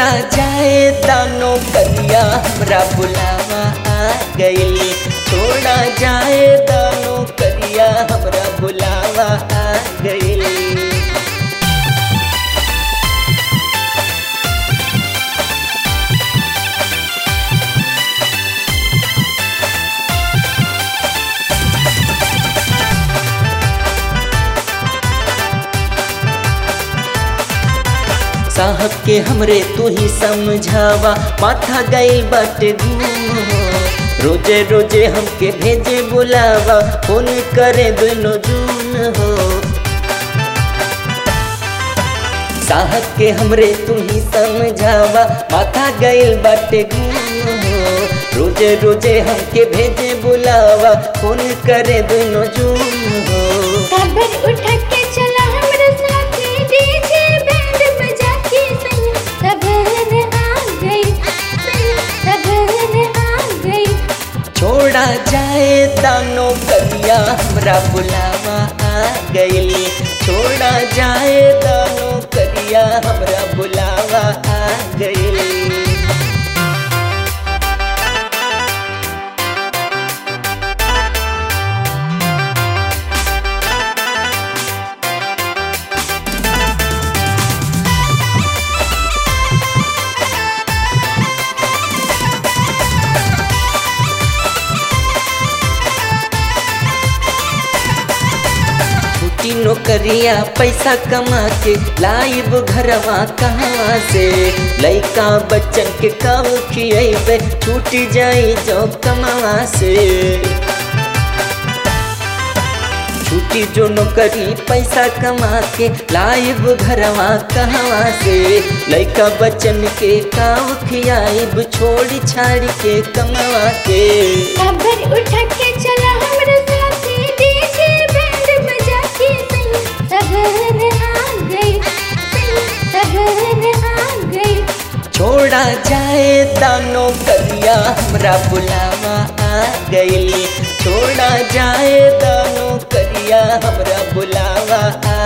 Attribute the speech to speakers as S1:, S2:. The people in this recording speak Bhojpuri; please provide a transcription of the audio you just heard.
S1: जाए दानो करिया हमरा बुलावा आ गइल छोड़ा जाए दानो करिया हमरा बुलावा आ गइल साहब के हमरे तू ही समझावा माथा गई बाटे घूम रोजे रोजे हमके भेजे बुलावा फोन करे दोनों जून हो साहब के हमरे तू ही समझावा माथा गइल बाटे घूम रोजे रोजे हमके भेजे बुलावा फोन करे दोनों जून हो
S2: काबर उठा के चला हमरा साथे डीजे बैंड बजा के सैया सबर आ गई सैया सबर आ गई
S1: छोड़ा जाए दानो करिया हमरा बुलावा आ गइल छोड़ा जाए दानो करिया हमरा बुलावा आ गइल छुट्टी नौकरिया पैसा कमा के लाइब घरवा कहाँ से लइका बच्चन के काव खियबे छूट जाई जो कमावा से छुट्टी जो नौकरी पैसा कमा के लाइब घरवा कहवा से लइका बच्चन के काव खियाइब छोड़ी छाड़ी के कमावा के
S2: काबर उठा के चला हमरा साथे डीजे बैंड बजा के सैया सबर आ गई सैया सबर आ गई
S1: छोड़ा जाए दानो करिया हमरा बुलावा आ गइल छोड़ा जाए दानो करिया हमरा बुलावा आ